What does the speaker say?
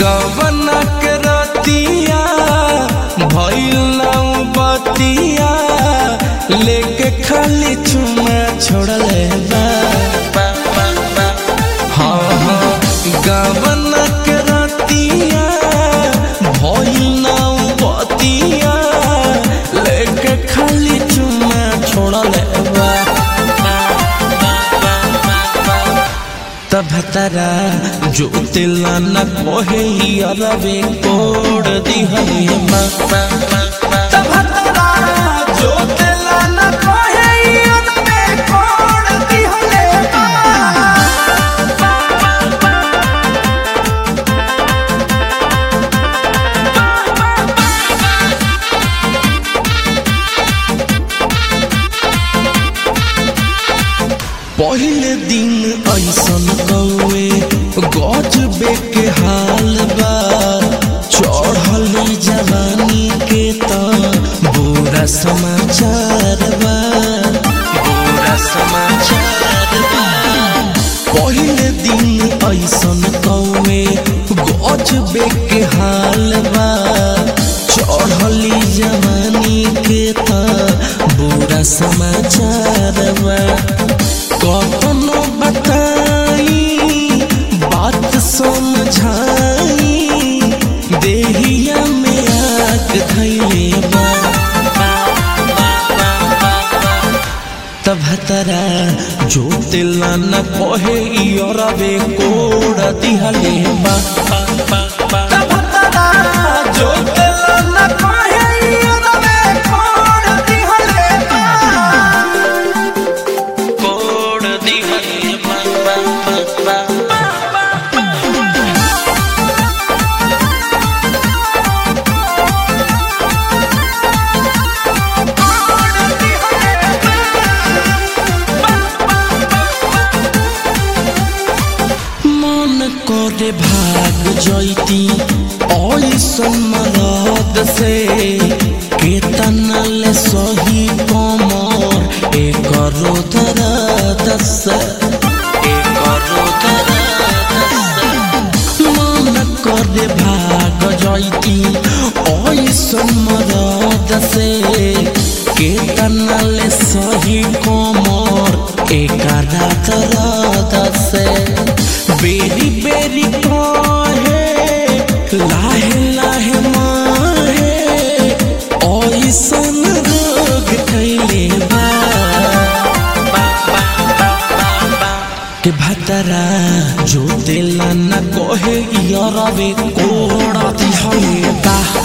गवना के रतिया भइल नाउ बतिया लेके खाली चुमा छोड़ले बा हाँ हाँ गवना के रतिया भइल नाउ बतिया लेके खाली चुमा छोड़ले बा तब तरा जो तिला न कोहे अरवे कोड दिहले मा तब तरा जो तिला न कोहे अरवे कोड दिहले मा पहले दिन ऐसन कौए गजबे के हाल बा चढ़ली जवानी के त बुरा समाचार बा बुरा समाचार बा पहले दिन ऐसन कौए गजबे के हाल बा चढ़ली जवानी के त बुरा समाचार बा कखनो बताई बात समझाई देहिया में आग धैले बा तब तरा जो तिला न कहे इरवे कोड दिहले बा तब तरा जो तिला न कहे इरवे कोड दिहले बा कोड दिहले बा बा बा मन करे भाग जैती ऐसन मरद से केतना ले सही कमर एक दर्द से एक दर्द से मन करे भाग जैती ऐसन मरद से केतना ले सही कमर एक दर्द से बेरी बेरी कहे लाहे लाहे माहे ऐसन रोग कैले बा के भतरा जो दिला न कहे यरवे कोड़ा दिहले बा